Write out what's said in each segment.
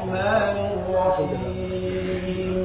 الرحمن الرحيم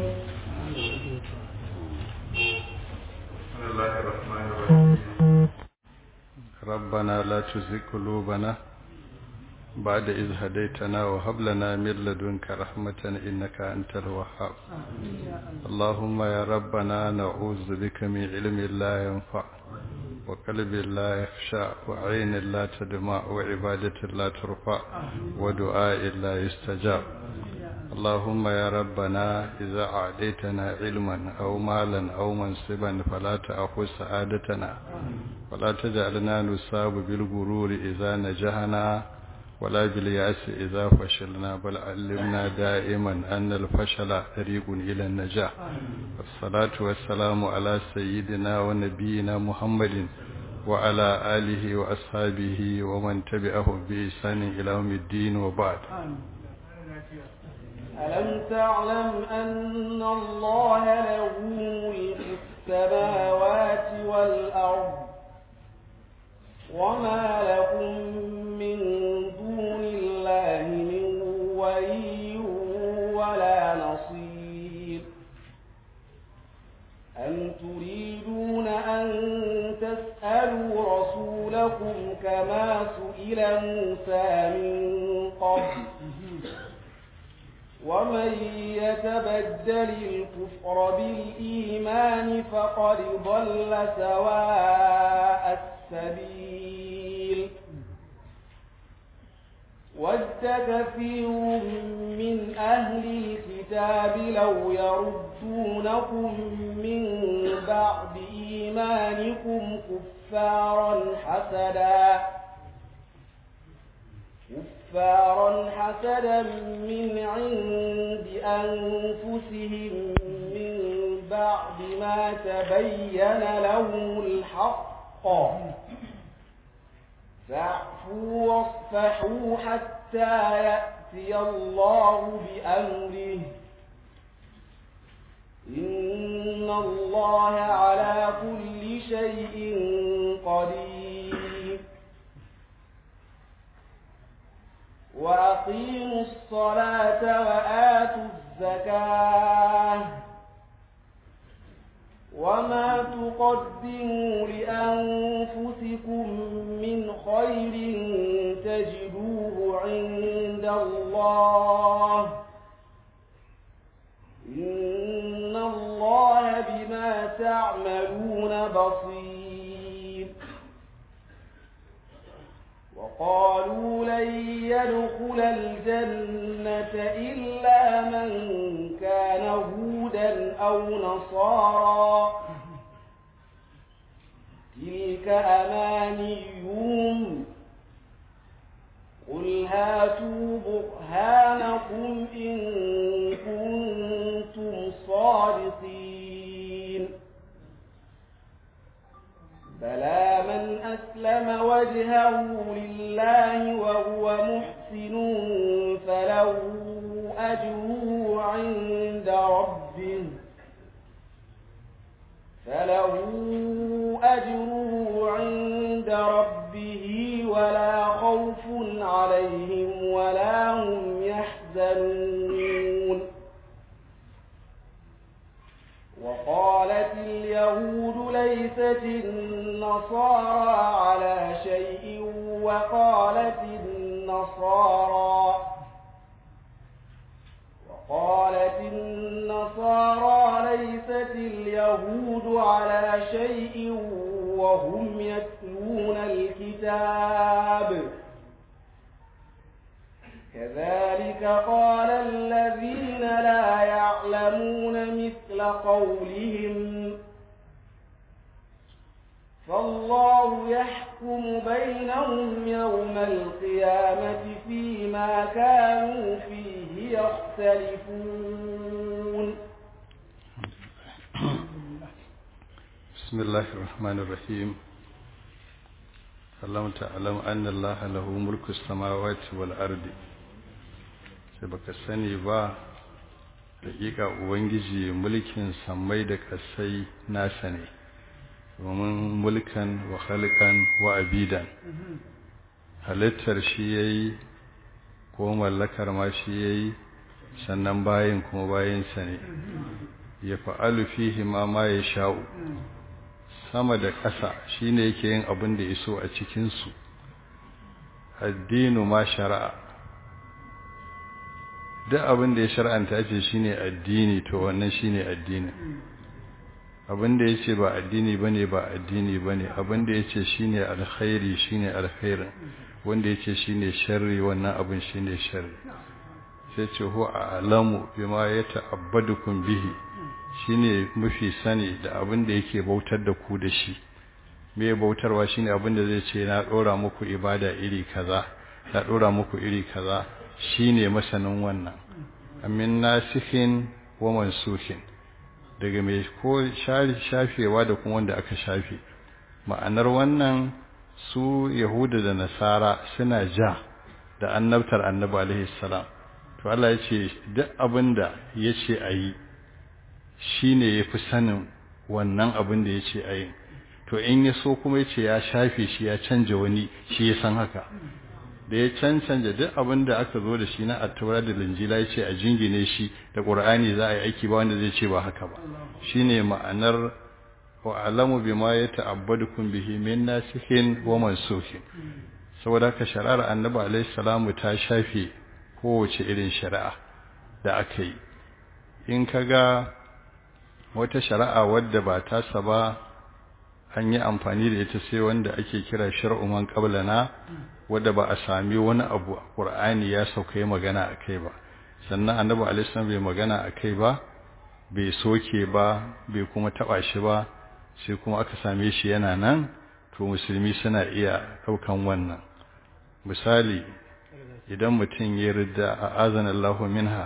بسم الله الرحمن الرحيم ربنا لا تزغ قلوبنا بعد إذ هديتنا وهب لنا من لدنك رحمة إنك أنت الوهاب اللهم يا ربنا نعوذ بك من علم لا ينفع وقلب لا يخشع وعين لا تدمع وعبادة لا ترفع ودعاء لا يستجاب اللهم يا ربنا إذا أعطيتنا علما أو مالا أو منصبا فلا تأخذ سعادتنا ولا تجعلنا نصاب بالغرور إذا نجحنا ولا بالياس إذا فشلنا بل علمنا دائما أن الفشل طريق إلى النجاح والصلاة والسلام على سيدنا ونبينا محمد وعلى آله وأصحابه ومن تبعه بإحسان إلى يوم الدين وبعد ألم تعلم أن الله له ملك السماوات والأرض وما لكم من دون الله من ولي ولا نصير أم تريدون أن تسألوا رسولكم كما سئل موسى من قبل ومن يتبدل الكفر بالإيمان فقد ضل سواء السبيل ود كثير من أهل الكتاب لو يردونكم من بعد إيمانكم كفارا حسدا كفارا حسدا من عند أنفسهم من بعد ما تبين لهم الحق فاعفوا واصفحوا حتى يأتي الله بأمره إن الله على كل شيء قدير وأقيموا الصلاة وآتوا الزكاة وما تقدموا لأنفسكم من خير تجدوه عند الله إن الله بما تعملون بصير وقالوا لن يدخل الجنة إلا من كان هودا أو نصارى تلك أمانيهم قل هاتوا برهانكم إن كنتم صادقين بلى من أسلم وجهه لله وهو محسن فله أجره عند ربه فله أجره عند ربه ولا خوف عليهم ولا هم يحزنون وقالت اليهود ليست النصارى على شيء وقالت النصارى وقالت النصارى ليست اليهود على شيء وهم يتلون الكتاب كذلك قال الذين لا يعلمون مثل قولهم فالله يحكم بينهم يوم القيامة فيما كانوا فيه يختلفون بسم الله الرحمن الرحيم اللهم تعلم أن الله له ملك السماوات والأرض sai baka sani ba hakika ubangiji mulkin sammai da kasai nasa ne domin mulkan wa halkan wa abidan halittar shi yayi ko mallakar ma shi yayi sannan bayin kuma bayinsa ne ya fa'alu fihi ma ma ya sha'u sama da ƙasa shine yake yin abin da iso a cikinsu addinu ma shari'a duk abin da ya shar'anta ce shine addini to wannan shine addini abin da yace ba addini bane ba addini bane abin da yace shine alkhairi shine alkhairin wanda yace shine sharri wannan abin shine sharri sai ce huwa alamu bima yata'abbadukum bihi shine mafi sani da abin da yake bautar da ku da shi me bautarwa shine abin da zai ce na dora muku ibada iri kaza na dora muku iri kaza shine masanin wannan amin nasikhin wa mansukhin daga mai ko shafewa da kuma wanda aka shafe ma'anar wannan su yahuda da nasara suna ja da annabtar annabi alaihi salam to Allah ya ce duk abinda ya ce a yi shi ne ya fi sanin wannan abin da ya ce a yi to in ya so kuma ya ce ya shafe shi ya canja wani shi ya san haka da ya cancanta duk abin da aka zo da shi na attaura da linjila ya ce a jingine shi da ƙur'ani za a yi aiki ba wanda zai ce ba haka ba shi ne ma'anar wa alamu bi ma ya ta'abbadukum bihi min nasihin wa mansukhin saboda haka shari'ar annabi alaihi salamu ta shafe kowace irin shari'a da aka yi in ka ga wata shari'a wadda ba tasa ba an yi amfani da ita sai wanda ake kira shar'u man qablana wadda ba a sami wani abu a Qur'ani ya sauka yi magana akai ba sannan Annabi alaihi bai magana akai ba bai soke ba bai kuma taba shi ba sai kuma aka same shi yana nan to musulmi suna iya daukan wannan misali idan mutum ya ridda a azanallahu minha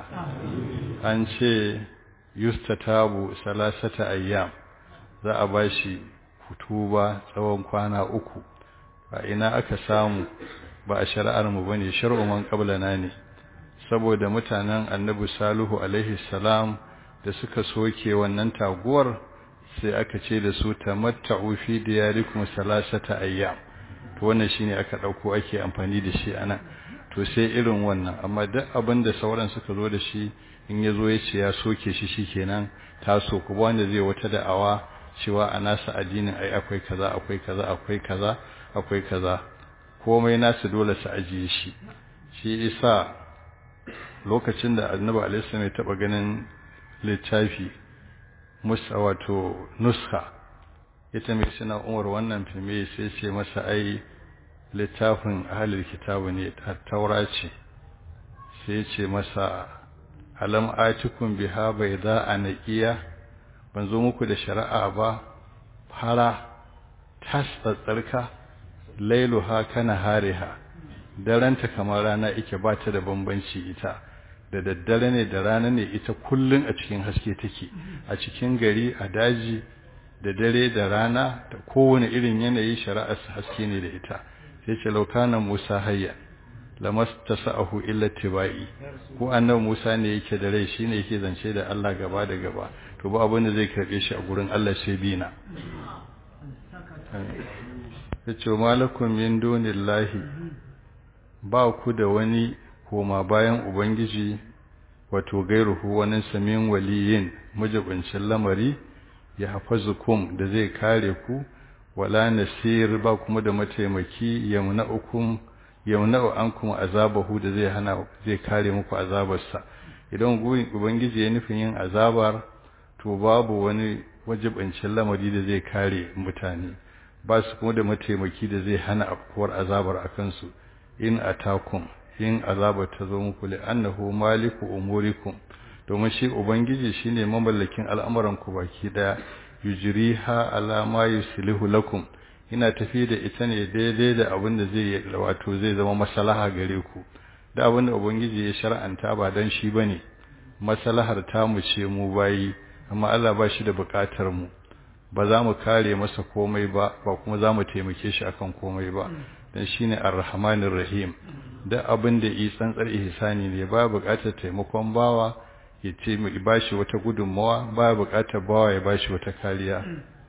an ce yustatabu salasata ayyam za a bashi hutuba tsawon kwana uku a ina aka samu ba a shari'ar mu bane shar'u man qablana ne saboda mutanen annabi salihu alaihi salam da suka soke wannan taguwar sai aka ce da su tamatta'u fi diyarikum salasata ayyam to wannan shine aka dauko ake amfani da shi anan to sai irin wannan amma duk abin da sauran suka zo da shi in ya zo ya ce ya soke shi shikenan taso kuma wanda zai wata da'awa cewa a nasa addinin ai akwai kaza akwai kaza akwai kaza akwai kaza komai nasu dole su ajiye shi shi isa lokacin da annabi alaihi ya taba ganin littafi musa wato nuska ita mai suna umar wannan fime sai ce masa ai littafin ahalil kitabu ne taura ce sai ce masa alam atikum biha bayda anaqiya ban zo muku da shari'a ba fara tas tsarka lailuha kana hariha daranta kamar rana ike ba ta da bambanci ita da daddare ne da rana ne ita kullun a cikin haske take a cikin gari a daji da dare da rana da kowane irin yanayi shari'ar haske ne da ita sai ce laukanan Musa hayya lamastasa'ahu illa tibai ko annabi Musa ne yake da rai shine yake zance da Allah gaba da gaba to ba abin da zai karbe shi a gurin Allah sai bina yace malakum min dunillahi ba ku da wani koma bayan ubangiji wato gairuhu wani samin waliyin mujibincin lamari ya hafazukum da zai kare ku wala nasir ba kuma da mataimaki yamna'ukum yamna'u ankum azabahu da zai hana zai kare muku azabarsa idan ubangiji ya nufin yin azabar to babu wani wajibancin lamari da zai kare mutane ba su kuma da mataimaki da zai hana afkuwar azabar akan su in atakum in azabar ta zo muku li annahu maliku umurikum domin shi ubangiji shine mamallakin al'amuran ku baki daya yujriha ala ma yuslihu lakum ina tafi da ita ne daidai da abin da zai wato zai zama maslaha gare ku da abin da ubangiji ya shar'anta ba dan shi bane maslahar ta mu ce mu bayi amma Allah ba shi da bukatar mu ba za mu kare masa komai ba ba kuma za mu taimake shi akan komai ba dan shine ar-rahmanir rahim da abin da yi tsantsar ihsani ne ba bukatar taimakon bawa ya ce mu bashi wata gudunmawa ba bukatar bawa ya bashi wata kariya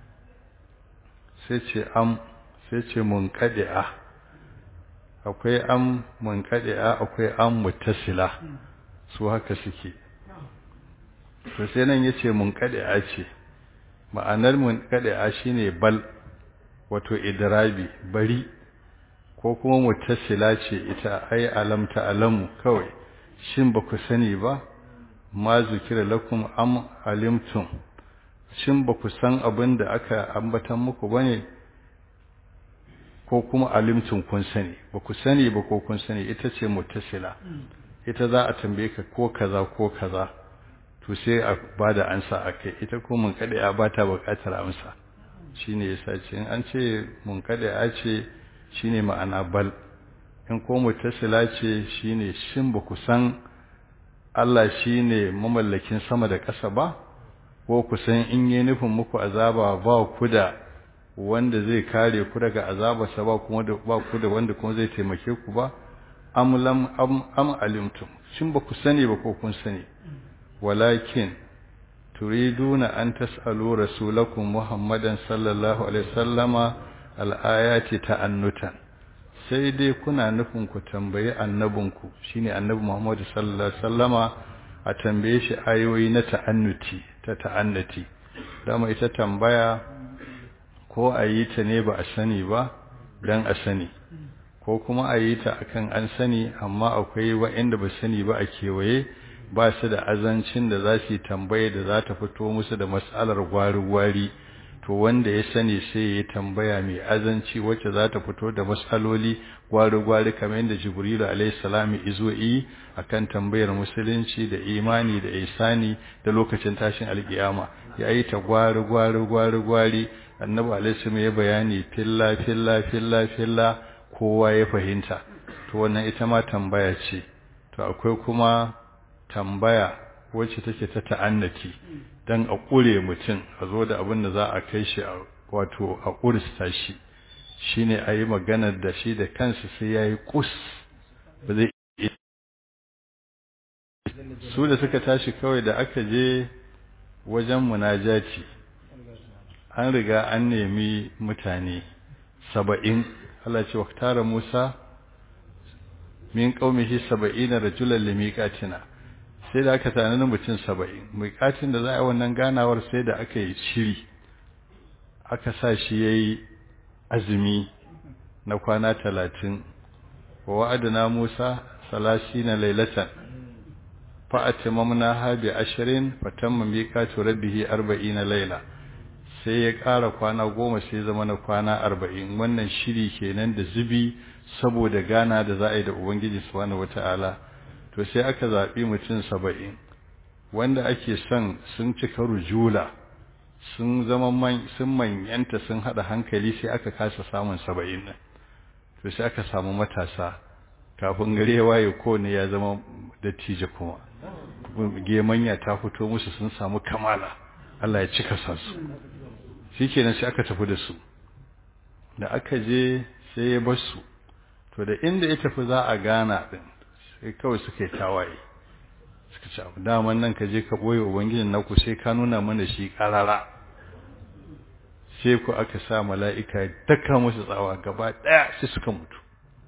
sai ce am sai ce munqadi'a akwai am munqadi'a akwai am muttasila su haka suke to sai nan yace mun a ce ma'anar mun a shine bal wato idrabi bari ko kuma mutasila ce ita ai alamta alamu kawai shin ba ku sani ba ma zukira lakum am alimtum shin ba ku san abin da aka ambatan muku bane ko kuma alimtum kun sani ba ku sani ba ko kun sani ita ce mutasila ita za a tambaye ka ko kaza ko kaza to sai a bada ansa akai ita ko mun kada ya bata bukatar amsa shine yasa ce in an ce mun kada ya ce shine ma'ana bal in ko mutasila ce shine shin ba ku san Allah shine mamallakin sama da ƙasa ba ko ku san in yi nufin muku azaba ba ku da wanda zai kare ku daga azabarsa ba kuma da ba ku da wanda kuma zai taimake ku ba am lam am am alimtum shin ba ku sani ba ko kun sani walakin turiduna an tas'alu rasulakum muhammadan sallallahu alaihi wasallama al-ayati ta'annutan sai dai kuna nufin ku tambayi annabinku shine annabi Muhammad sallallahu alaihi wasallama a tambaye shi ayoyi na ta'annuti ta ta'annati dama ita tambaya ko a yi ta ne ba a sani ba dan a sani ko kuma a yi ta akan an sani amma akwai wa'anda ba sani ba a kewaye ba su da azancin da za su yi tambaye da za ta fito musu da matsalar gwari-gwari to wanda ya sani sai ya tambaya mai azanci wacce za ta fito da matsaloli gwari-gwari kamar yadda jibrilu alaihissalam izo yi akan tambayar musulunci da imani da isani da lokacin tashin alkiyama ya yi ta gwari-gwari gwari-gwari annabi alaihissalam ya bayani filla filla filla filla kowa ya fahimta to wannan ita ma tambaya ce to akwai kuma tambaya wacce take ta ta'annati dan a kure mutum a zo da abin da za a kai shi wato a kursta shi shine ayi maganar da shi da kansa sai yayi kus ba zai su da suka tashi kawai da aka je wajen munajati an riga an nemi mutane saba'in Allah ce waktara Musa min qaumihi saba'ina rajulan limiqatina sai da aka tsanani mutum saba'in miƙatin da za a yi wannan ganawar sai da aka yi shiri aka sa shi ya yi azumi na kwana talatin wa wa'adana musa salasi na lailatan fa'ati mamna habi ashirin fatamma miƙatu rabbihi arba'i na laila sai ya ƙara kwana goma sai zama na kwana arba'in wannan shiri kenan da zubi saboda gana da za a yi da ubangiji subhanahu wata'ala to sai aka zaɓi mutum saba'in wanda ake son sun cika rujula sun zama man sun manyanta sun haɗa hankali sai aka kasa samun saba'in nan to sai aka samu matasa kafin gare waye ko ne ya zama dattijo kuma gemanya ta fito musu sun samu kamala Allah ya cika sa su shikenan sai aka tafi da su da aka je sai ya bar su to da inda ya tafi za a gana din sai kawai suka yi tawaye suka ce abu daman nan ka je ka ɓoye ubangijin naku sai ka nuna mana shi ƙarara sai ku aka sa mala'ika daka musu tsawa gaba ɗaya sai suka mutu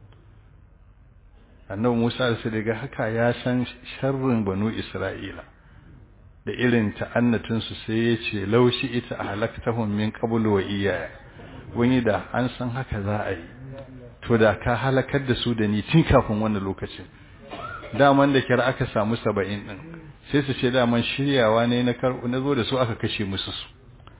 annabi musa da su daga haka ya san sharrin banu isra'ila da irin ta'annatinsu sai ya ce laushi ita a halaktahun min qablu wa iyaya wani da an san haka za a yi to da ka halakar da su da ni tun kafin wannan lokacin daman da kira aka samu saba'in ɗin sai su ce daman shiryawa ne na karɓo na zo da su aka kashe musu su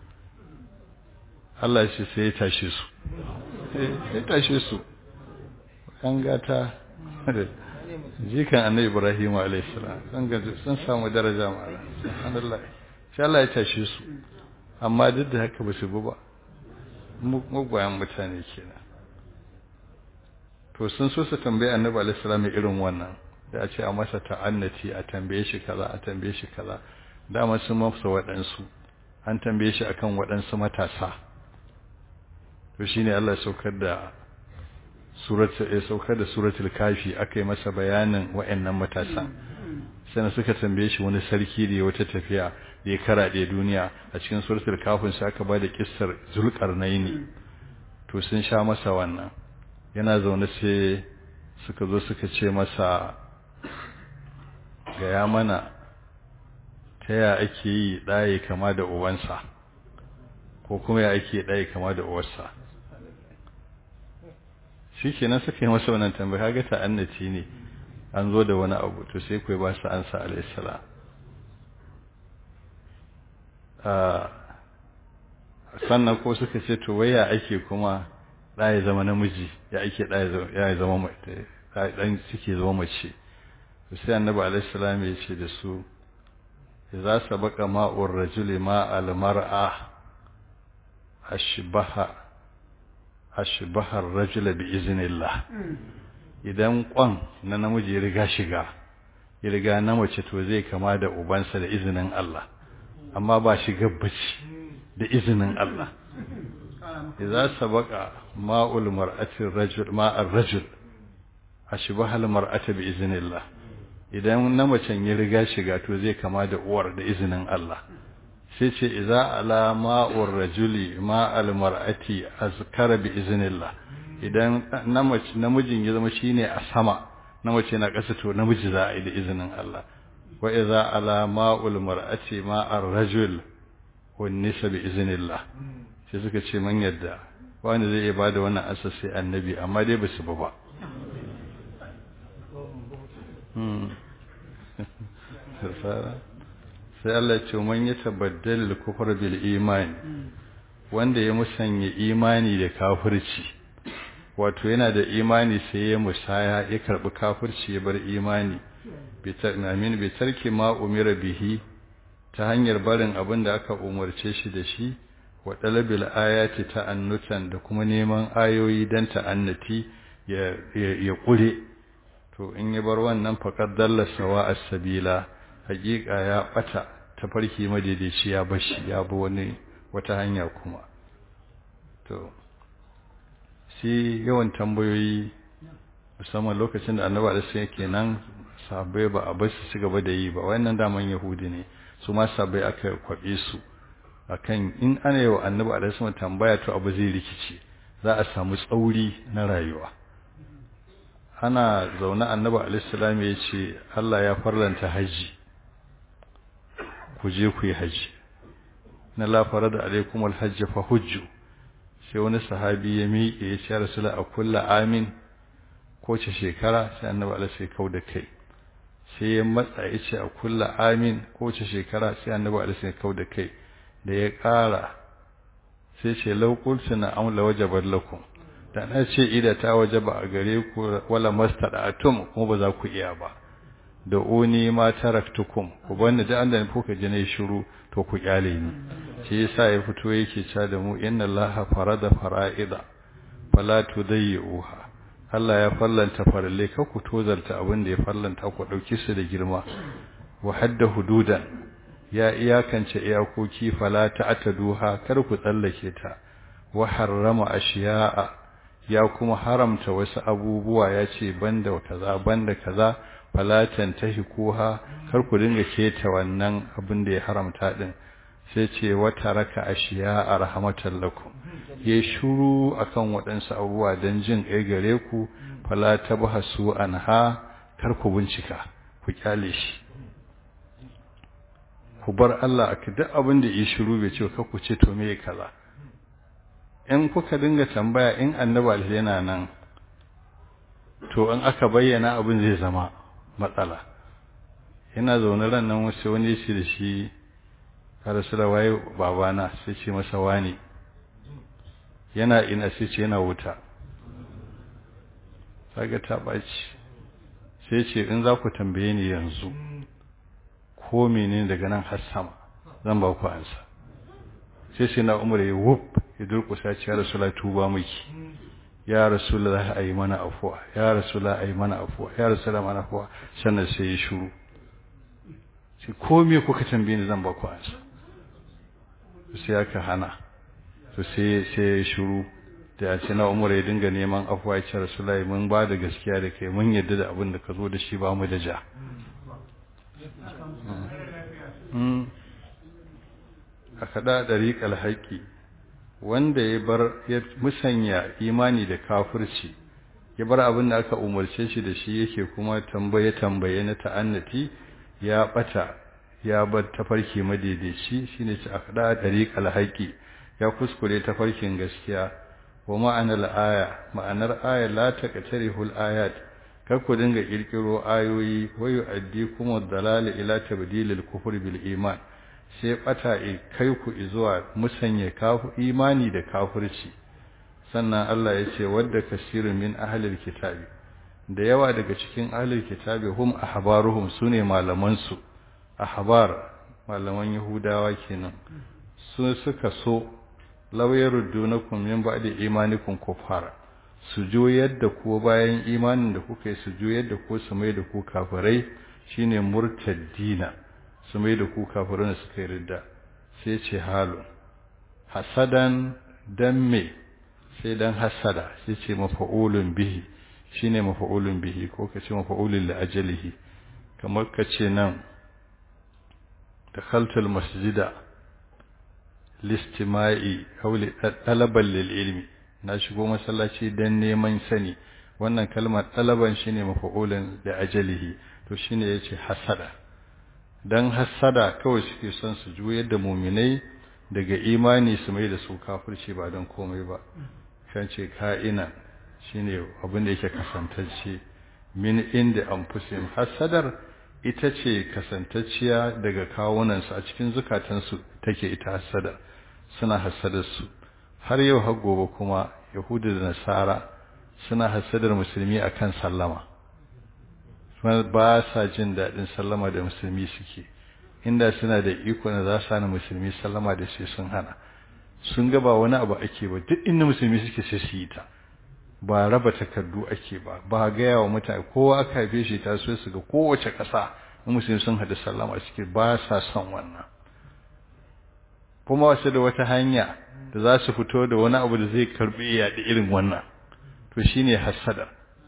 Allah shi sai ya tashe su ya tashe su an gata da jikan annabi Ibrahim alaihissalam sun gaji sun samu daraja ma'ala subhanallah sai Allah ya tashe su amma duk da haka ba su bu ba mugwayan mutane kenan to sun so su tambaye annabi alaihissalam irin wannan da a ce a masa ta'annati a tambaye shi kaza a tambaye shi kaza dama sun mafsa waɗansu an tambaye shi akan waɗansu matasa to shine Allah ya saukar da suratul ya saukar da suratul kafi akai masa bayanin waɗannan matasa sai suka tambaye shi wani sarki da ya wata tafiya da ya karaɗe duniya a cikin suratul kafin sai aka bada kissar zulqarnaini to sun sha masa wannan yana zaune sai suka zo suka ce masa gaya mana ta ya ake yi ɗaye kama da uwansa ko kuma ya ake ɗaye kama da uwarsa shi kenan suka yi masa wannan tambaya kaga ta'annaci ne an zo da wani abu to sai kuwa ba su ansa alaihissalam sannan ko suka ce to waya ake kuma ɗaya zama namiji ya ake ɗaya zama ɗan suke zama mace to sai annabi alaihissalam ya ce da su za su baka ma'ur rajuli ma'al mar'a ashbaha ashbahar rajula bi iznillah idan kwan na namiji ya riga shiga ya riga na mace to zai kama da ubansa da izinin Allah amma ba shi gabbaci da izinin Allah idza sabaqa ma'ul mar'ati rajul ma'ar rajul ashbaha al mar'ata bi iznillah idan na macen ya riga shiga to zai kama da uwar da izinin Allah sai ce idza ala ma'ur rajuli ma'al mar'ati azkara bi iznillah idan namijin ya zama shine a sama na mace na ƙasa to namiji za a yi da izinin Allah wa idza ala ma'ul mar'ati ma'ar rajul wan nisa bi iznillah sai suka ce man yadda wani zai iya bada wannan asa sai annabi amma dai basu ba ba sai Allah ya ce man ya tabaddal kufra bil imani wanda ya musanya imani da kafirci wato yana da imani sai ya musaya ya karbi kafirci ya bar imani amin bi tarki ma umira bihi ta hanyar barin abin da aka umarce shi da shi wa dalabil ayati ta'annutan da kuma neman ayoyi dan ta'annati ya ya kure to in ya bar wannan faqad dalla sawa as-sabila hakika ya bata tafarki madaidaici ya bashi ya bi wani wata hanya kuma to shi yawan tambayoyi musamman lokacin da annaba da sai kenan sabai ba a bar su gaba da yi ba wannan daman yahudi ne su ma sabai aka kwabe su akan in ana yi wa annabi alaihi tambaya to abu zai rikici za a samu tsauri na rayuwa ana zaune annabi alaihi ya ce Allah ya farlanta haji ku je ku yi haji na la farada alaikum alhajj fa hujju sai wani sahabi ya miƙe ya ce rasula a kulla amin ko ce shekara sai annabi Allah sai kau da kai sai ya matsa ya ce a kulla amin ko ce shekara sai annabi Allah sai kau da kai da ya ƙara sai ce law qultu na amla wajabat lakum da na ce ida ta wajaba a gare ku wala mastada'atum kuma ba za ku iya ba da uni ma taraktukum ku bani da Allah ne kuka ji ne shiru to ku kyale ni shi yasa ya fito yake cewa da mu inna allaha farada fara'ida fala tudayyuha Allah ya fallanta faralle ka ku tozarta abin da ya fallanta ku dauki su da girma wa hadda hududan ya iyakance iyakoki fala ta'taduha kar ku tsallake ta wa harrama ashiya'a ya kuma haramta wasu abubuwa ya ce banda kaza banda kaza falatan tahikuha kar ku dinga keta wannan abin da ya haramta din sai ce wata raka ashiya a rahmatan lakum ya shuru akan waɗansu abubuwa don jin kai gare ku fala tabhasu anha kar ku bincika ku kyale shi ku bar Allah aka duk abin da ya shiru bai ce ka ku ce to me kaza in kuka dinga tambaya in annabi yana nan to in aka bayyana abin zai zama matsala yana zaune ran nan wasu wani shi da shi ka rasu da waye babana sai ce masa wani yana ina sai ce yana wuta kaga ta ɓaci sai ce in za ku tambaye ni yanzu ko menene daga nan har sama zan ba ku ansa sai sai na umar ya wuf ya durƙusa ce ya rasu la tuba miki ya rasulullah ayi mana afuwa ya rasulullah ayi mana afuwa ya rasulullah mana afuwa sannan sai ya shiru sai ko me kuka tambaye ni zan ba ku ansa sai aka hana to sai sai ya shiru da ya ce na umar ya dinga neman afuwa ya ce rasulullah mun ba da gaskiya da kai mun yadda da abin da ka zo da shi ba mu da ja a kada dariƙal haƙƙi wanda ya bar ya musanya imani da kafirci ya bar abin da aka umarce shi da shi yake kuma tambaye tambaye na ta'annati ya bata ya bar tafarki madaidaici shine ci akada dariqal haqi ya kuskure tafarkin gaskiya wa ma'anar aya ma'anar aya la taqtarihul ayat kar ku dinga kirkiro ayoyi wayu addi kuma dalal ila tabdilil kufr bil iman sai bata kai ku zuwa musanye kafu imani da kafirci sannan Allah ya ce wadda kasirun min ahlil kitabi da yawa daga cikin ahlil kitabi hum ahbaruhum sune malaman su ahbar malaman yahudawa kenan su suka so law yaruddunakum min ba'di imanikum kufara su juyar da ku bayan imanin da kuka yi su juyar da ku su mai da ku kafirai shine murtaddina su mai da ku kafirai suka yi ridda sai ce halu hasadan dan me sai dan hasada sai ce mafa'ulun bihi shine mafa'ulun bihi ko ka ce mafa'ulun li ajalihi kamar ka ce nan dakhaltul masjida listima'i aw li talaban lil ilmi na shigo masallaci dan neman sani wannan kalmar talaban shine mafa'ulun li ajalihi to shine yace hasada dan hasada kawai suke son su juyar da mu'minai daga imani su mai da su kafirci ba don komai ba kan ce ka'ina shine abin da yake kasantacce min inda anfusihim hasadar ita ce kasantacciya daga kawunansu a cikin zukatansu take ita hasada suna hasadar su har yau har gobe kuma yahudu da nasara suna hasadar musulmi akan sallama ba sa jin daɗin sallama da musulmi suke inda suna da iko na za su hana musulmi sallama da sai sun hana sun ga ba wani abu ake ba duk inda musulmi suke sai su yi ta ba raba takardu ake ba ba gaya wa mutane kowa aka haife shi ta so su ga kowace ƙasa in musulmi sun haɗu sallama suke ba sa son wannan kuma wasu da wata hanya da za su fito da wani abu da zai karɓi yaɗi irin wannan to shine hasada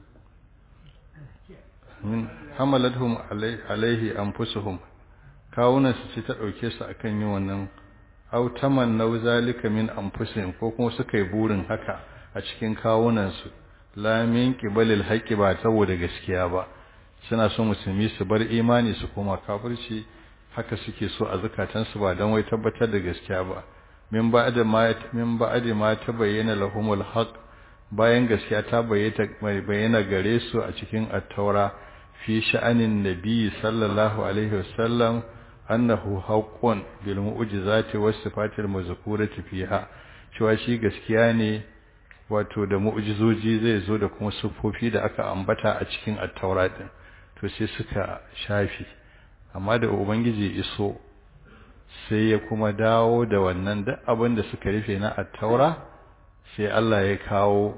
min hamalathum alaihi anfusuhum kawunan su ce ta ɗauke su akan yin wannan aw tamannaw zalika min anfusihim ko kuma suka yi burin haka a cikin kawunan su la min qibalil haqqi ba saboda gaskiya ba suna so musulmi su bar imani su koma kafirci haka suke so a zakatan su ba dan wai tabbatar da gaskiya ba min ba'da ma min ba'da ma tabayyana lahumul haqq bayan gaskiya ta bayyana gare su a cikin at-taura fi sha'anin nabi sallallahu alaihi wasallam annahu haqqun bil mu'jizati was sifatil mazkurati fiha cewa shi gaskiya ne wato da mu'jizoji zai zo da kuma sufofi da aka ambata a cikin at-taura din to sai suka shafi amma da ubangiji iso sai ya kuma dawo da wannan duk abin da suka rufe na at-taura sai Allah ya kawo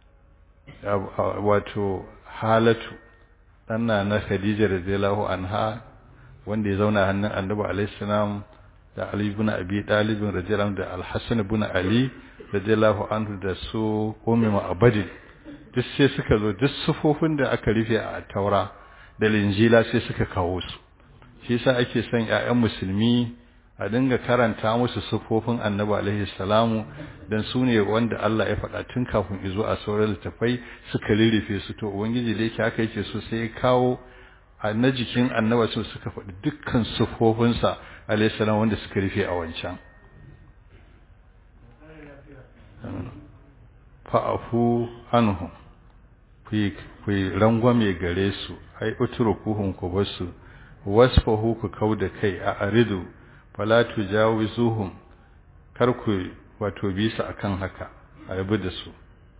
wato halatu ɗanna na Khadija radiyallahu anha wanda ya zauna hannun Annabi alaihi salam da Ali ibn Abi Talib radiyallahu da Al-Hasan ibn Ali radiyallahu anhu da su Ummu Ma'bad duk sai suka zo duk sufofin da aka rufe a Taura da Linjila sai suka kawo su shi yasa ake son ƴaƴan musulmi a dinga karanta musu sufofin Annabi alaihi salamu dan su ne wanda Allah ya faɗa tun kafin izo a sauran littafai suka lirife su to ubangiji da yake haka yake so sai ya kawo a na jikin annaba su suka faɗi dukkan sufofinsa alaihi salam wanda suka rufe a wancan fa'afu anhum ku yi rangwame gare su ai utrukuhum ku basu wasfahu ku kauda kai a aridu fala tujawizuhum kar ku wato bisa akan haka a yabi da su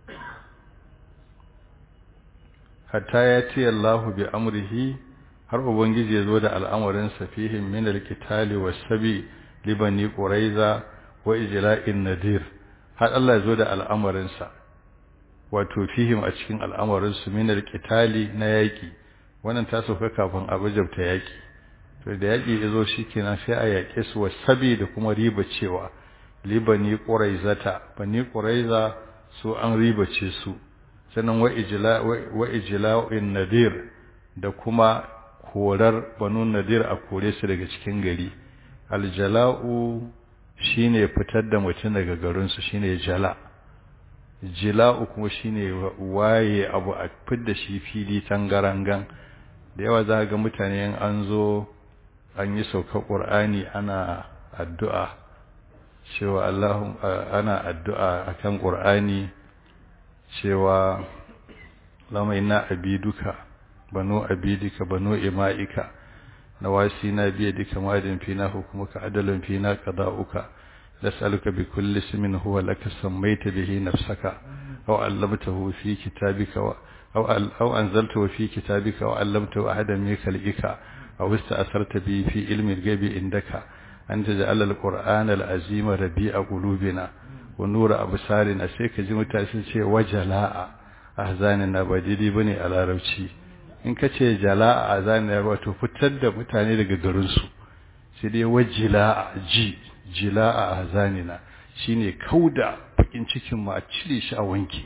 hatta ya ce Allahu bi amrihi har ubangiji ya zo da al'amarin safihim min alqitali was-sabi libani quraiza wa ijla'in nadir har Allah ya zo da al'amarin sa wato fihim a cikin al'amarin su min alqitali na yaki wannan ta sauka kafin a bajabta yaki to da yaki ya zo shikenan sai a yake su was-sabi da kuma riba cewa libani quraizata bani quraiza su an ribace su sannan wa ijla wa ijla'in nadir da kuma korar banu nadir a kore su daga cikin gari aljala'u shine fitar da mutum daga garin su shine jala jila'u kuma shine waye abu a fidda shi fili tangarangan da yawa za ga mutane an zo an yi saukar ƙur'ani ana addu'a cewa Allahun ana addu'a akan ƙur'ani cewa lamai na abiduka banu abidika banu ima'ika na wasi na biya duka madin fina hukumuka adalin fina qada'uka nas'aluka bi kulli ismin huwa laka sammaita bihi nafsaka aw 'allamtahu fi kitabika aw aw anzaltahu fi kitabika wa 'allamtahu ahadan min khalqika aw ista'sarta bihi fi ilmi al-ghaibi indaka an taj'ala al-qur'ana al-azima rabi'a qulubina wa nura absarina sai ka ji mutane sun ce wajala'a ahzanina ba daidai bane a larabci in ka ce jala'a ahzanina wato fitar da mutane daga garinsu sai dai wajila ji jila'a ahzanina shine kauda bakin cikin mu a cire shi a wanke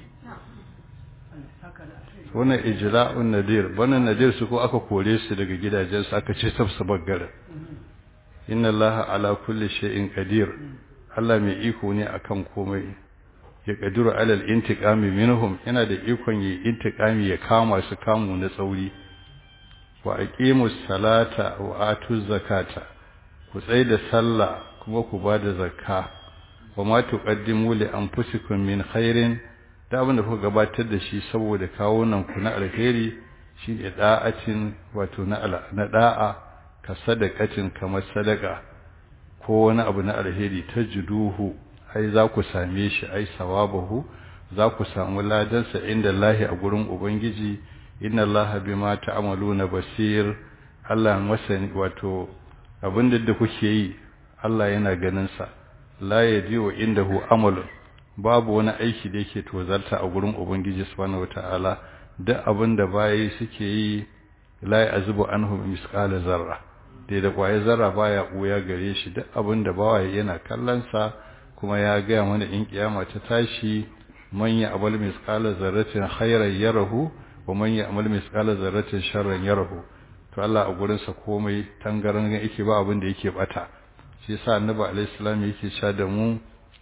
wannan ijla'un nadir wannan nadir su ko aka kore su daga gidajen su aka ce sabsabar garin inna allaha ala kulli shay'in qadir Allah mai iko ne akan komai ya kadiru alal intiqami minhum yana da ikon yi intiqami ya kama su kamu na tsauri wa aqimus salata wa atuz zakata ku tsai da sallah kuma ku bada zakka wa ma tuqaddimu li anfusikum min khairin da abin da kuka gabatar da shi saboda kawo nan ku na alheri shi ne da'atin wato na na da'a ka sadaqatin kamar sadaka ko wani abu na alheri tajiduhu ai za ku same shi ai sawabahu za ku samu ladansa inda lahi a gurin ubangiji inna allaha bima ta'maluna basir Allah masani wato abin da kuke yi Allah yana ganin sa la yadiu indahu amalun babu wani aiki da yake tozarta a gurin ubangiji subhanahu wataala duk abin da bayi suke yi la yazbu anhu misqala zarra dai da kwaye zarra baya buya gare shi duk abin da bawaye yana kallon sa kuma ya gaya mana in kiyama ta tashi man ya amal misqala zarratin khairan yarahu wa man ya amal misqala zarratin sharran yarahu to Allah a gurin sa komai tangaran yake ba abin da yake bata shi yasa annabi alaihi salam yake cewa da mu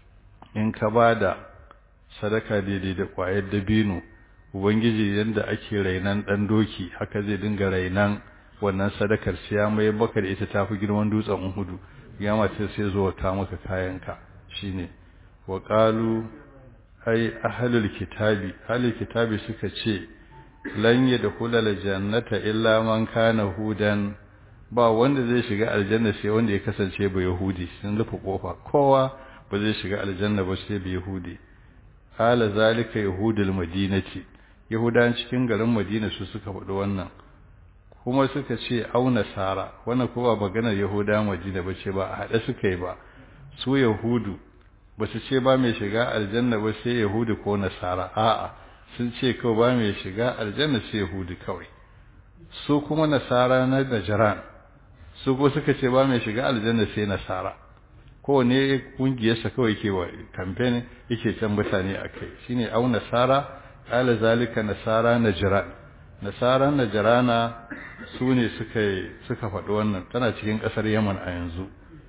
in ka bada sadaka daidai da kwayar dabino ubangiji yanda ake rainan dan doki haka zai dinga rainan wannan sadakar siya mai baka da ita tafi girman dutsen Uhudu kiyama ta sai zo ka maka kayanka shine wa qalu ai ahlul kitabi ahlul kitabi suka ce lan yadkhulul jannata illa man kana hudan ba wanda zai shiga aljanna sai wanda ya kasance ba yahudi sun rufe kofa kowa ba zai shiga aljanna ba sai ba yahudi hala zalika yahudul madinati yahudan cikin garin madina su suka faɗi wannan kuma suka ce au nasara wannan ko ba maganar yahuda madina ba ce ba a haɗe suka yi ba su yahudu ba su ce ba mai shiga aljanna ba sai yahudu ko nasara a'a sun ce kawai ba mai shiga aljanna sai yahudu kawai su kuma nasara na najran su ko suka ce ba mai shiga aljanna sai nasara kowane kungiyarsa kawai ke wa kamfen yake can mutane a kai shine au nasara qala zalika nasara najran nasara najrana su ne suka suka faɗi wannan tana cikin ƙasar yaman a yanzu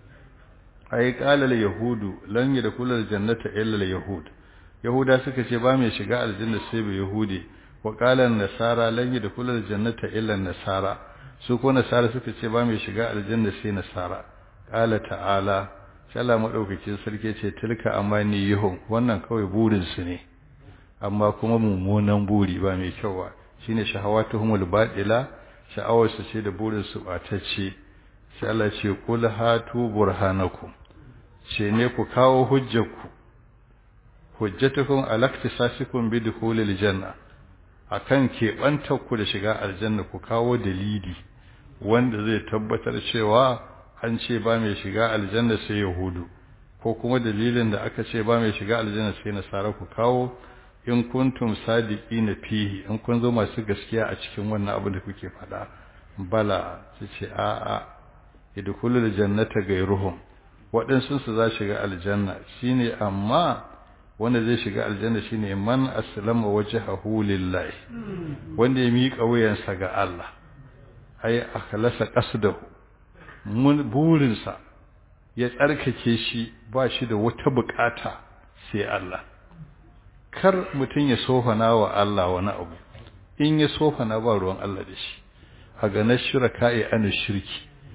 ai qala al yahudu lan yadkhulu al jannata illa al yahud yahuda suka ce ba mai shiga aljanna sai ba yahudi wa qala an nasara lan yadkhulu al jannata illa an nasara su ko nasara suka ce ba mai shiga aljanna sai nasara qala ta'ala Allah madaukakin sarki ce tilka amani yuhum wannan kawai burin su ne amma kuma mummunan buri ba mai kyau ba shine shahawatuhumul batila sha'awar su ce da burin su batacce sai Allah ce kul hatu burhanakum ce ne ku kawo hujjarku hujjatukum alaktisasikum bi dukhulil janna akan keɓantar ku da shiga aljanna ku kawo dalili wanda zai tabbatar cewa an ce ba mai shiga aljanna sai yahudu ko kuma dalilin da aka ce ba mai shiga aljanna sai nasara ku kawo in kuntum sadiqina fihi in kun zo masu gaskiya a cikin wannan abin da kuke faɗa bala su ce a a idkhulul jannata gairuhum waɗansu su za shiga aljanna shine amma wanda zai shiga aljanna shine man aslama wajhahu lillahi wanda ya miƙa wuyansa ga Allah ai akhlasa qasdahu mun burinsa ya tsarkake shi ba shi da wata bukata sai Allah kar mutum ya sofana wa Allah wani abu in ya sofana ba ruwan Allah da shi a ganar shiraka'i an shirki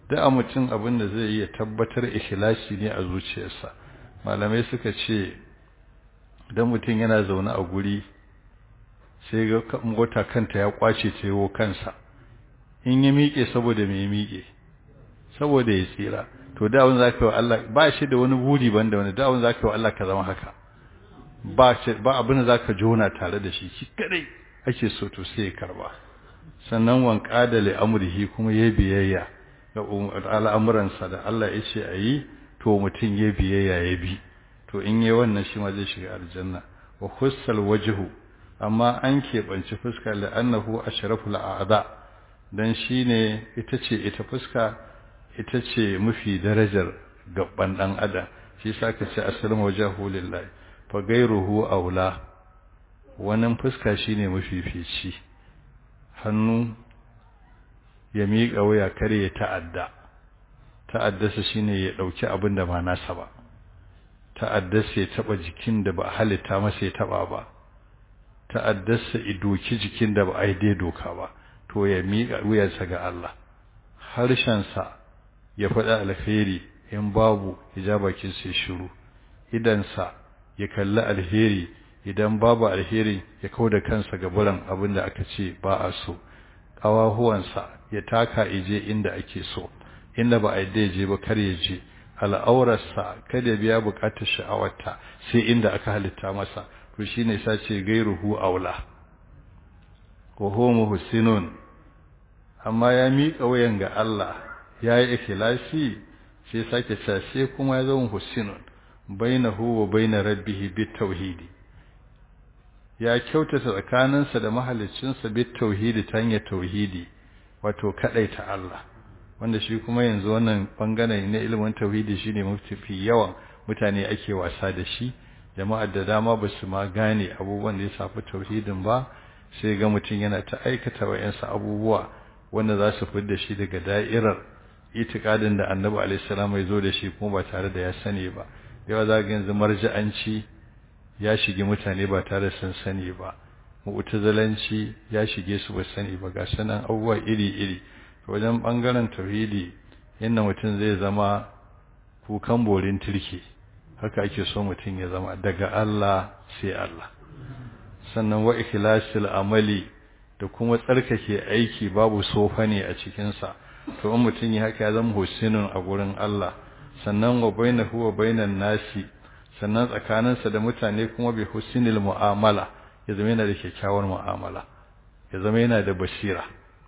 da mutum abin da zai iya tabbatar ikhlasi ne a zuciyarsa malamai suka ce dan mutum yana zaune a guri sai ga mota kanta ya kwace cewo kansa in ya miƙe saboda me miƙe saboda ya tsira to da wani zaka yi wa Allah ba shi da wani buri banda wani da wani zaka yi wa Allah ka zama haka ba ba abin da zaka jona tare da shi shi kadai ake so to sai ya karba sannan wanka da amrihi kuma ya biyayya ga al'amuransa da Allah ya ce ayi to mutum ya biyayya ya bi to in yi wannan shi ma zai shiga aljanna wa hussal wajhu amma an keɓanci fuska la'annahu ashraful a'da dan shine ita ce ita fuska ita ce mafi darajar gaban dan adam shi yasa ka ce asalin wajhu lillahi fa gairuhu aula wannan fuska shine mafifici hannu ya miƙa waya kare ya ta'adda ta'addasa shine ya dauki abin da ba nasa ba ta'addasa ya taba jikin da ba halitta masa ya taba ba ta'addasa ya doki jikin da ba a dai doka ba to ya miƙa wuyarsa ga Allah harshen sa ya faɗa alheri in babu ya ja bakin sai shiru idan sa ya kalli alheri idan babu alheri ya kauda kansa ga buran abin da aka ce ba a so ƙawahuwansa ya taka ije inda ake so inda ba a yadda je ba kar ya je al'aurarsa kada biya bukatar sha'awarta sai inda aka halitta masa to shine yasa ce gairuhu aula wa huwa muhsinun amma ya miƙa wayan ga Allah yayi ikhlasi sai sake cewa sai kuma ya zama muhsinun bainahu wa bain rabbih bit tauhidi ya kyautata tsakaninsa da mahaliccinsa bit tauhidi ta hanyar tauhidi wato kadaita Allah wanda shi kuma yanzu wannan bangare na ilimin tauhidi shine mafi yawan mutane ake wasa da shi jama'ar da dama ba su ma gane abubuwan da ya shafi tauhidin ba sai ga mutum yana ta aikata wayansu abubuwa wanda za su fidda shi daga da'irar itikadin da Annabi alaihi salam ya zo da shi kuma ba tare da ya sani ba yawa za ga yanzu marja'anci ya shige mutane ba tare sun sani ba mu'tazilanci ya shige su ba sani ba ga sanan abubuwa iri-iri wajen bangaren tauhidi inda mutum zai zama kukan borin turki haka ake so mutum ya zama daga Allah sai Allah sannan wa ikhlasil amali da kuma tsarkake aiki babu sofa ne a cikin sa to in mutum ya haka ya zama husinun a gurin Allah sannan wa bainahu wa bainan nasi sannan tsakaninsa da mutane kuma bi husnil mu'amala ya zama yana da kyakkyawar mu'amala ya zama yana da basira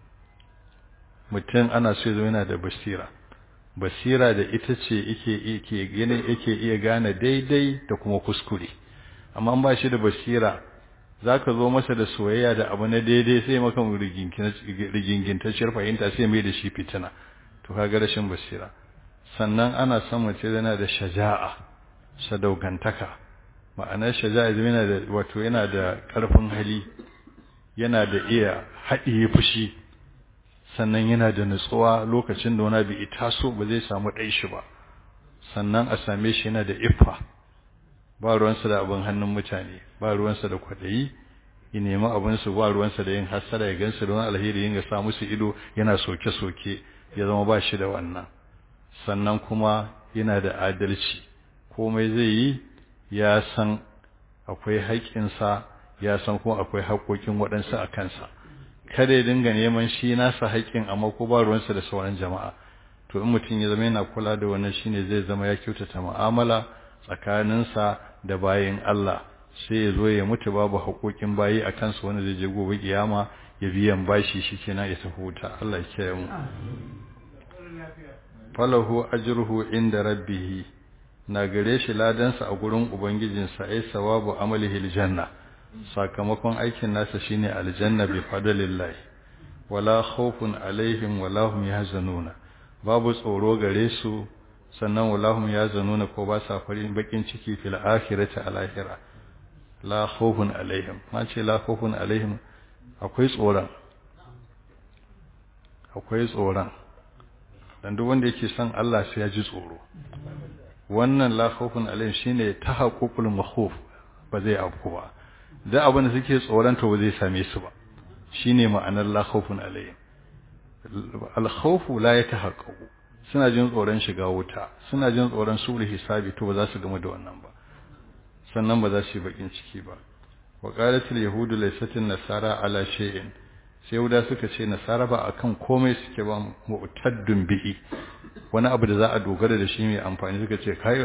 mutum ana so ya zama yana da basira basira da ita ce yake yake gane yake iya gane daidai da kuma kuskure amma ba shi da basira zaka zo masa da soyayya da abu na daidai sai maka rigingintacciyar fahimta sai mai da shi fitina to kaga rashin basira sannan ana son mace yana da shaja'a sadaukantaka ma'anar shaja'a yana da wato yana da ƙarfin hali yana da iya haɗiye fushi sannan yana da nutsuwa lokacin da wani bai taso ba zai samu ɗai shi ba sannan a same shi yana da iffa ba ruwansa da abin hannun mutane ba ruwansa da kwaɗayi ya nemi abinsu ba ruwansa da yin hassada ya gansu da wani alheri yin ga sa musu ido yana soke-soke ya zama ba shi da wannan sannan kuma yana da adalci komai zai yi ya san akwai haƙƙinsa ya san kuma akwai haƙoƙin waɗansu a kansa kada ya dinga neman shi nasa haƙƙin amma ko ba ruwansa da sauran jama'a to in mutum ya zama yana kula da wannan shine zai zama ya kyautata mu'amala tsakaninsa da bayin Allah sai ya zo ya mutu babu haƙoƙin bayi a kansa wanda zai je gobe kiyama ya biyan bashi shikenan ya tafi wuta Allah ya kiyaye mu falahu ajruhu inda rabbih na gare shi ladansa a gurin ubangijinsa ai sawabu amalihi aljanna sakamakon aikin nasa shine aljanna bi fadlillah wala khawfun alaihim wala hum yahzanuna babu tsoro gare su sannan wala hum yahzanuna ko ba sa farin bakin ciki fil akhirati alahira la khawfun alaihim ma ce la khawfun alaihim akwai tsoron akwai tsoron dan duk wanda yake son Allah sai ya ji tsoro wannan la khawfun alaihim shine tahaqqul makhuf ba zai afku ba da abin da suke tsoron to ba zai same su ba shine ma'anar la khawfun alaihim al khawfu la yatahaqqaqu suna jin tsoron shiga wuta suna jin tsoron sura hisabi to ba za su gama da wannan ba sannan ba za su yi bakin ciki ba wa qalatil yahudu laysatin nasara ala shay'in sai yahuda suka ce nasara ba akan komai suke ba mu'taddun bihi wani abu da za a dogara da shi mai amfani suka ce kai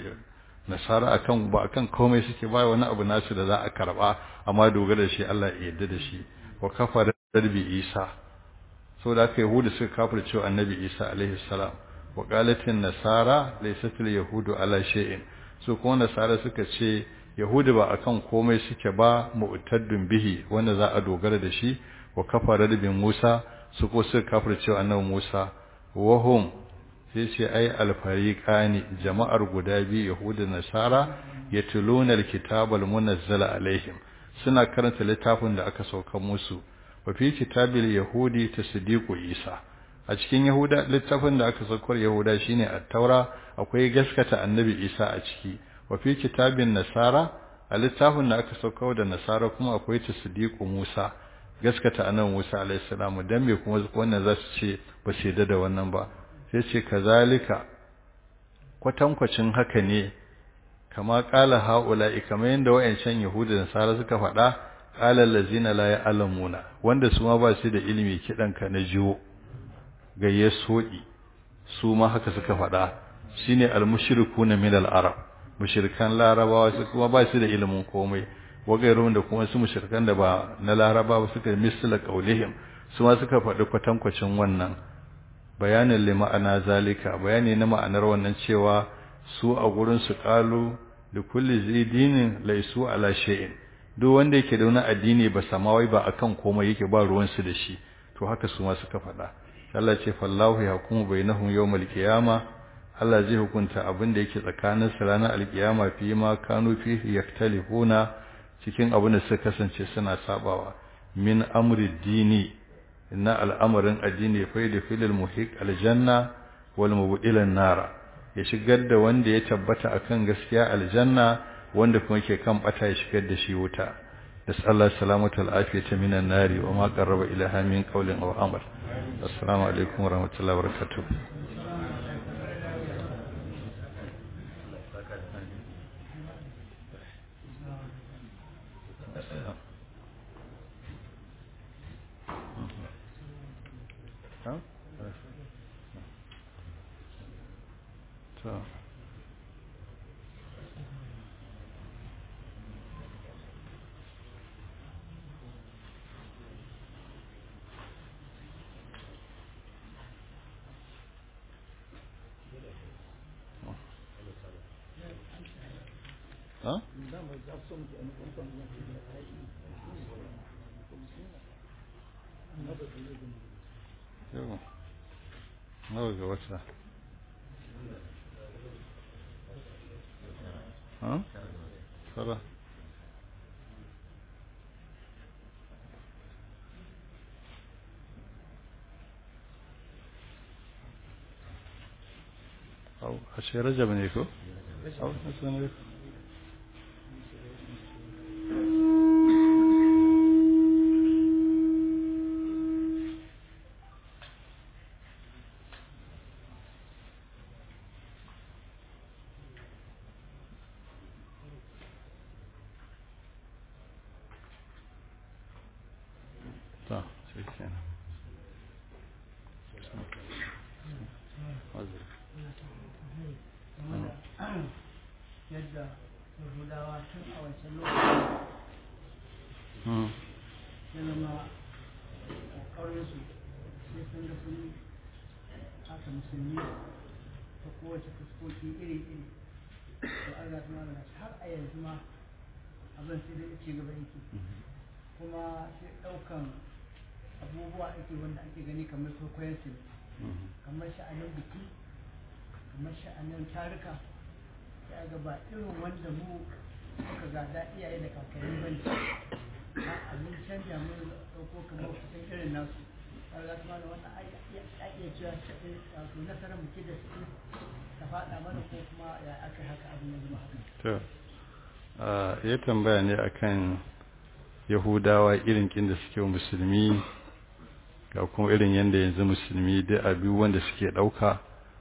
nasara akan ba akan komai suke ba wani abu nasu da za a karba amma dogara da shi Allah ya yarda da shi wa kafara darbi Isa saboda haka yahudu suka kafir cewa annabi Isa alaihi salam wa qalatin nasara laysatil yahudu ala shay'in su kuma nasara suka ce yahudu ba akan komai suke ba mu'taddun bihi wanda za a dogara da shi wa kafara bin Musa su ko suka kafir cewa annabi Musa wahum sai ce ai alfariqani jama'ar guda biyu yahudu nasara yatluna alkitabal munazzala alaihim suna karanta littafin da aka sauka musu wa fi kitabil yahudi tasdiqu isa a cikin yahuda littafin da aka saukar yahuda shine at-taura akwai gaskata annabi isa a ciki wa fi kitabin nasara a littafin da aka saukar da nasara kuma akwai tasdiqu musa gaskata annabi musa alayhi salamu dan me kuma wannan za su ce ba su yarda da wannan ba sai ce kazalika kwatankwacin haka ne kama kala haula'i kamar yadda wayancan yahuda da nasara suka faɗa qala allazina la ya'lamuna wanda su ma ba su da ilimi kidan ka na jiwo gayye sodi su ma haka suka faɗa shine almushrikuna min al-arab mushrikan larabawa su kuma ba su da ilimin komai wagairun da kuma su mushrikan da ba na larabawa suka misla qaulihim su ma suka faɗi kwatankwacin wannan bayanin lima'ana zalika bayani na ma'anar wannan cewa su a gurin su qalu da kulli zidinin laisu ala shay'in duk wanda yake da wani addini ba samawai ba akan komai yake ba ruwan su da shi to haka su ma suka faɗa Allah ce fallahu yahkumu bainahum yawmal qiyama Allah zai hukunta abin da yake tsakanin su ranar alkiyama fi ma kanu fi yaktalifuna cikin abin da suka kasance suna sabawa min amri dini inna al'amarin addini fa da filil muhiq aljanna wal mubdilan nara ya shigar da wanda ya tabbata akan gaskiya aljanna wanda kuma ke kan bata ya shigar da shi wuta nasallahu salamatu alafiyata minan nari wa ma qarraba ilaha min qawlin aw amal assalamu alaikum wa rahmatullahi wa barakatuh So. Huh? Yau, nawa ga wata? Huh? Tara. Au, ashe rajab ne ko? Au, nasu ne ko? Ta, shi kenan. yadda yahudawa tun a wancan lokacin Hmm. ya zama ƙoƙarinsu sai sun ga sun haka musulmi ta kowace fuskoki iri-iri da Allah ta magana har a yanzu ma abin sai dai ci gaba yake kuma sai ɗaukan abubuwa ake wanda ake gani kamar kwaikwayon su Mhm. kamar sha'anin biki kamar sha'anin tarika ya ga ba irin wanda mu muka gada iyaye da kakanni ba ne a abin canja mun ɗauko kamar kusan irin nasu har za su mana wannan a iya cewa shaɗin wato nasarar muke da su ta faɗa mana ko kuma ya aka yi haka abin ya zama haka To, ah, ya tambaya ne akan Yahudawa irin kin da suke wa musulmi ga kuma irin yadda yanzu musulmi da abi wanda suke ɗauka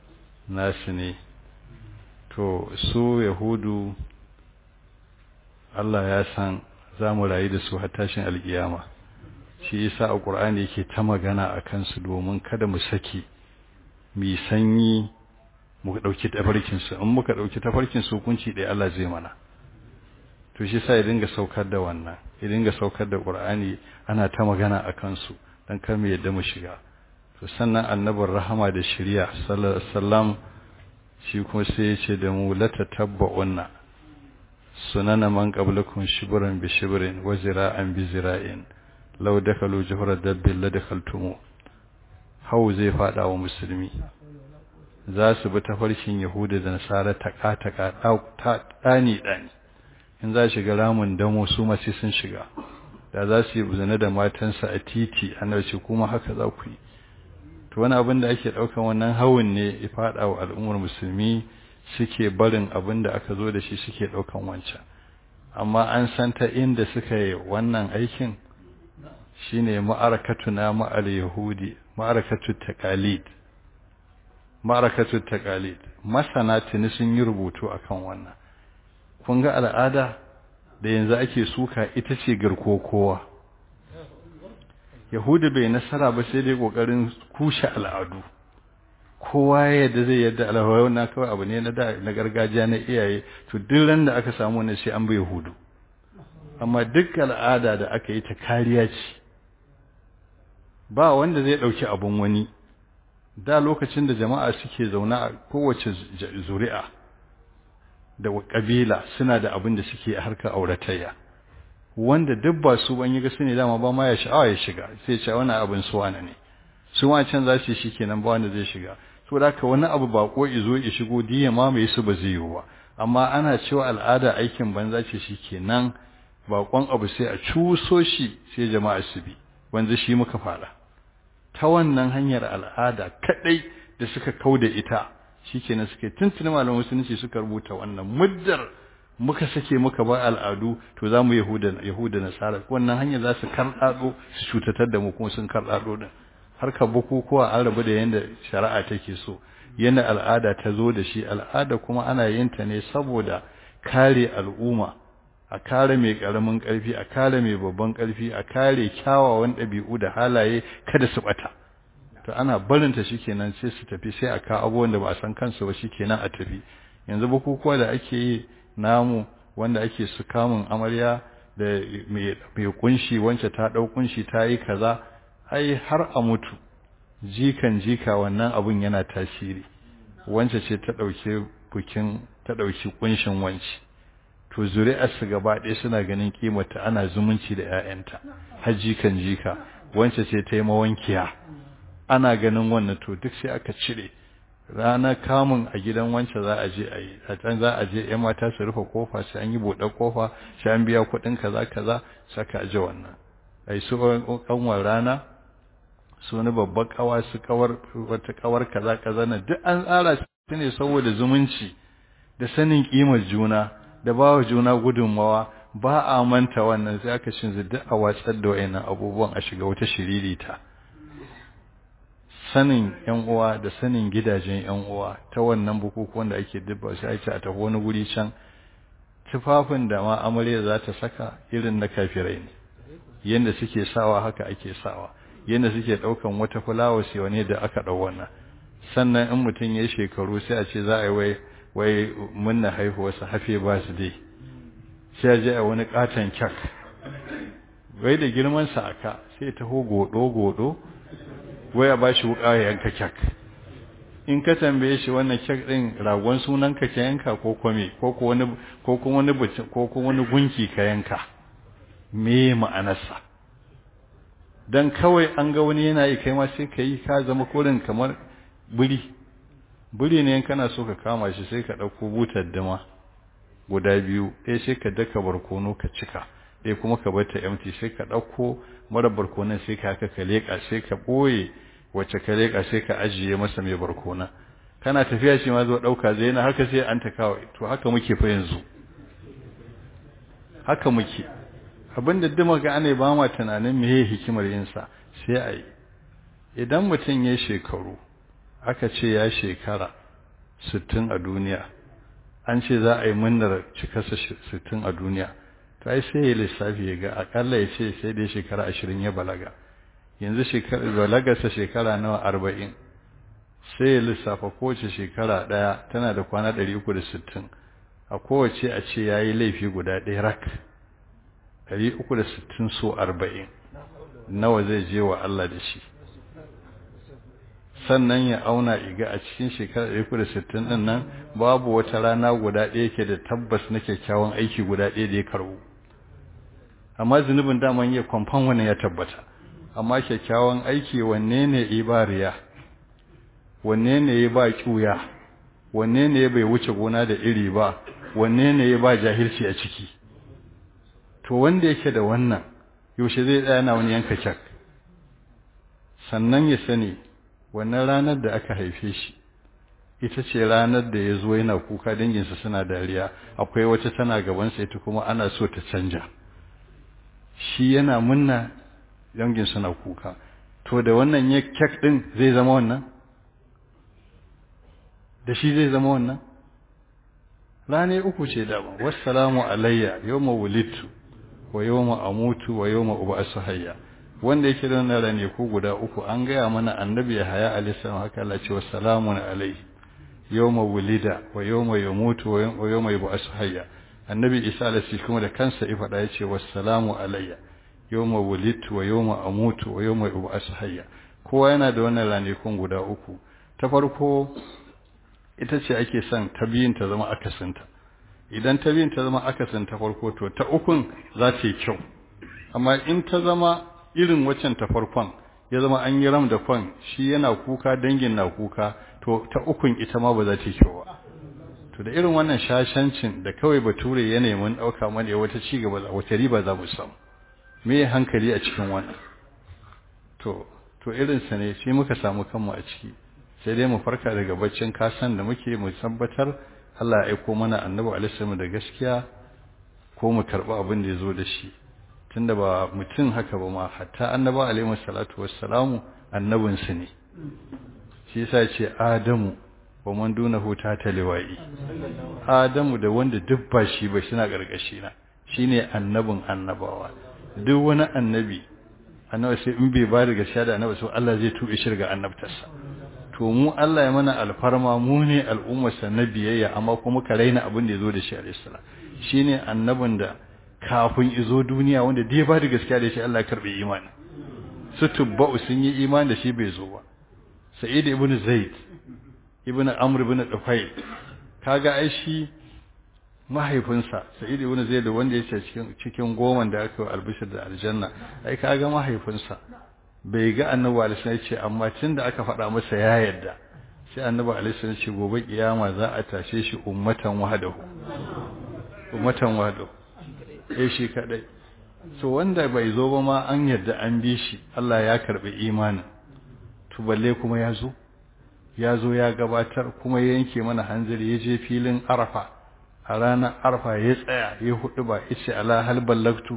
nasu ne to su yahudu Allah ya san za mu rayu da su har tashin alkiyama shi yasa a Qur'ani yake ta magana a kansu domin kada mu saki mu sanyi mu dauki tafarkin su in muka dauki tafarkin su hukunci dai Allah zai mana to shi yasa ya dinga saukar da wannan ya dinga saukar da Qur'ani ana ta magana a kansu dan kar mu yadda mu shiga to sannan annabin rahama da shari'a sallallahu alaihi wasallam shi kuma sai ya ce da mu la tatabba'unna sunana man qablakum shibran bi shibrin wa zira'an bi zira'in law dakalu juhra dabbil la dakaltumu hau zai fada wa musulmi za su bi tafarkin yahuda da nasara taka taka dani dani in za shiga ramin damo su ma sai sun shiga da za su yi zina da matansa a titi annabi kuma haka za ku yi to wani abin da ake daukan wannan hawun ne ya fada wa al'ummar musulmi suke barin abin da aka zo da shi suke daukan wancan amma an san ta inda suka yi wannan aikin shine ma'arakatuna ma'al yahudi ma'arakatu taqalid ma'arakatu taqalid masana tuni sun yi rubutu akan wannan kun ga al'ada da yanzu ake suka ita ce garko kowa yahudu bai nasara ba sai dai kokarin kushe al'adu kowa yadda zai yadda al'adu na kawai abu ne na da na gargajiya na iyaye to duk ran da aka samu ne sai an bai yahudu amma duk al'ada da aka yi ta kariya ce ba wanda zai dauki abun wani da lokacin da jama'a suke zauna a kowace zuri'a da kabila suna da abin da suke a harkar auratayya wanda duk ba su ban yi ga sune dama ba ma ya sha'awa ya shiga sai ce wannan abin su wani ne su ma can za su shi kenan ba wanda zai shiga to da ka wani abu bako izo ya shigo diya ma mai su ba zai yi ba amma ana cewa al'ada aikin banza ce shi kenan bakon abu sai a cuso shi sai jama'a su bi wanda shi muka fara ta wannan hanyar al'ada kadai da suka kauda ita shikenan suke tuntuni malaman musulunci suka rubuta wannan muddar muka sake muka ba al'adu to zamu yahuda yahuda nasara wannan hanyar za su kardado su cutatar da mu kuma sun kardado din harkar bukukuwa an rabu da yanda shari'a take so yanda al'ada ta zo da shi al'ada kuma ana yin ta ne saboda kare al'umma a kare mai karamin karfi a kare mai babban karfi a kare kyawawan ɗabi'u da halaye kada su bata to ana barinta shikenan sai su tafi sai a ka abubuwan da ba a san kansu ba shikenan a tafi yanzu bukukuwa da ake yi namu wanda ake su kamun amarya da mai kunshi wance ta dau kunshi ta yi kaza ai har a mutu jikan jika wannan abun yana tasiri wance ce ta dauke bukin ta dauki kunshin wanci to zuri'ar su gaba ɗaya suna ganin kimarta ana zumunci da ƴaƴanta har jikan jika wance ce ta yi mawankiya ana ganin wannan to duk sai aka cire ranar kamun a gidan wancan za a je a yi a can za a je yan mata su rufe kofa sai an yi buɗe kofa sai an biya kuɗin kaza kaza saka aje wannan ai su kanwar rana su wani babbar kawa su kawar wata kawar kaza kaza na duk an tsara su ne saboda zumunci da sanin kimar juna da bawa juna gudunmawa ba a manta wannan sai aka shin duk a watsar da wayannan abubuwan a shiga wata shiririta sanin yan uwa da sanin gidajen yan uwa ta wannan bukukuwan da ake dubba sai ake a tafi wani guri can tufafin da ma amarya za ta saka irin na kafirai ne yanda suke sawa haka ake sawa yanda suke daukan wata fulawa sai wani da aka dau wannan sannan in mutum ya shekaru sai a ce za a yi wai wai munna haihuwarsa hafe ba su dai sai a je a wani katon kyak wai da girman sa aka sai taho godo godo wai a bashi wuka ya yanka kyak in ka tambaye shi wannan kyak din ragon sunan ka ka yanka ko kome ko ko wani ko ko wani ko ko wani gunki ka yanka me ma'anarsa dan kawai an ga wani yana yi kai ma sai ka yi ka zama korin kamar buri buri ne kana so ka kama shi sai ka dauko butar dama guda biyu ɗaya sai ka daka barkono ka cika ɗaya kuma ka bar ta empty sai ka ɗauko mara barkonon sai ka haka ka leƙa sai ka ɓoye wacce ka leƙa sai ka ajiye masa mai barkona kana tafiya shi ma zo ɗauka zai na haka sai an ta kawai to haka muke fa yanzu haka muke abinda duk ga ana ba ma tunanin meye hikimar yin sa sai a yi idan mutum ya shekaru aka ce ya shekara sittin a duniya an ce za a yi munnar cikarsa sittin a duniya to ai sai ya lissafi ya ga akalla ya ce sai dai shekara ashirin ya balaga yanzu balagarsa shekara nawa arba'in sai ya lissafa kowace shekara ɗaya tana da kwana ɗari uku da sittin a kowace a ce ya yi laifi guda ɗaya rak ɗari uku da sittin so arba'in nawa zai je wa Allah da shi sannan ya auna iga a cikin shekara ɗari uku da sittin ɗin nan babu wata rana guda ɗaya ke da tabbas na kyakkyawan aiki guda ɗaya da ya karɓu amma zunubin daman ya kwamfan wannan ya tabbata amma kyakkyawan aiki wanne ne ibariya wanne ne ya ba ƙuya wanne ne ya bai wuce gona da iri ba wanne ne ya ba jahilci a ciki to wanda yake da wannan yaushe zai tsaya na wani yanka kyak sannan ya sani wannan ranar da aka haife shi ita ce ranar da ya zo yana kuka danginsa suna dariya akwai wata tana gabansa ita kuma ana so ta canja shi yana munna dangin suna kuka to da wannan ya kyak din zai zama wannan da shi zai zama wannan rane uku ce daban wassalamu alayya yawma wulidtu wa yawma amutu wa yawma ub'asu hayya wanda yake da wannan rane ko guda uku an gaya mana annabi haya alayhi salam haka Allah ce wassalamu alayhi yawma wulida wa yawma yamutu wa yawma yub'asu hayya annabi isa alayhi kuma da kansa ya faɗa yace wassalamu alayya yawma wulidtu wa yawma amutu wa yawma ub'asu hayya kowa yana da wannan ranakun guda uku ta farko ita ce ake son ta biyun ta zama akasinta idan ta biyun ta zama akasin ta farko to ta ukun za ta yi kyau amma in ta zama irin waccan ta farkon ya zama an yi ram da kwan shi yana kuka dangin na kuka to ta ukun ita ma ba za ta yi kyau ba to da irin wannan shashancin da kawai bature ya nemi ɗauka mana wata ci gaba wata riba za mu samu me hankali a cikin wannan to to irinsa ne sai muka samu kanmu a ciki sai dai mu farka daga baccin kasan da muke mu tabbatar Allah ya aiko mana annabi alaihi da gaskiya ko mu karba abin da yazo da shi tunda ba mutum haka ba ma hatta annabi alaihi salatu wassalamu annabin su ne shi yasa ce adamu wa man dunahu ta taliwai adamu da wanda duk ba shi ba shi na gargashi na shine annabin annabawa duk wani annabi annabi sai in bai ba da gaskiya da annabi sai Allah zai tube shi daga annabtarsa to mu Allah ya mana alfarma mu ne al'ummarsa na biyayya amma kuma ka raina abin da ya zo da shi alayhi salam shine annabin da kafin izo duniya wanda dai ba da gaskiya da shi Allah ya karbe imani su tubba'u sun yi imani da shi bai zo ba sa'id ibn zaid ibn amr ibn dufayl kaga ai shi mahaifinsa sa'id ibn zaid wanda yake cikin cikin goman da aka albishir da aljanna ai kaga mahaifinsa bai ga annabi alaihi ya ce amma tunda aka faɗa masa ya yarda sai annabi alaihi ya ce gobe kiyama za a tashe shi ummatan wahdahu ummatan wahdahu eh shi kadai so wanda bai zo ba ma an yarda an bi shi Allah ya karbi imanin to balle kuma ya zo ya zo ya gabatar kuma ya yanke mana hanzari ya je filin arafa a ranar arafa ya tsaya ya hudu ba ice ala hal ballagtu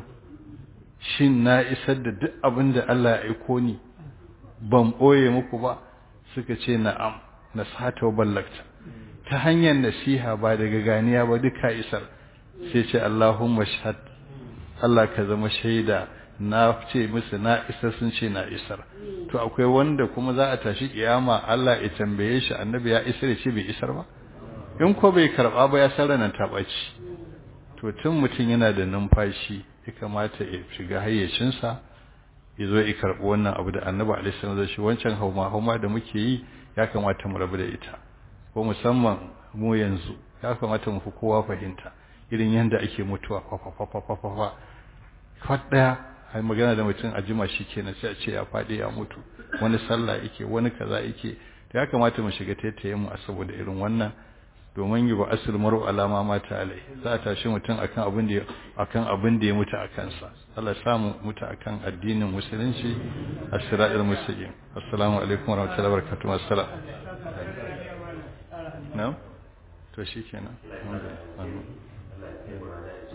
shin na isar da duk abin da Allah ya aiko ni ban ɓoye muku ba suka ce na'am na sata ballakta ta hanyar nasiha ba daga ganiya ba duka isar sai ce Allahumma shahad Allah ka zama shaida na ce musu na isar sun ce na isar to akwai wanda kuma za a tashi kiyama Allah ya tambaye shi annabi ya isar ya ce bai isar ba in ko bai karba ba ya san ranan ta ɓaci to tun mutum yana da numfashi ya kamata ya shiga hayyacinsa ya zo ya karɓi wannan abu da annabi alaihi salam zai shi wancan hauma hauma da muke yi ya kamata mu rabu da ita ko musamman mu yanzu ya kamata mu fi kowa fahimta irin yanda ake mutuwa fa fa fa fa fa fa fa daya ai magana da mutum a jima shi kenan sai a ce ya faɗi ya mutu wani sallah yake wani kaza yake ya kamata mu shiga taitayen mu a saboda irin wannan domin yi ba asul maru alama mata alai za a tashi mutum akan abin da akan abin da ya mutu a kansa Allah ya samu mutu akan addinin musulunci as-siratal mustaqim assalamu alaikum warahmatullahi wabarakatuh assalam na'am to shikenan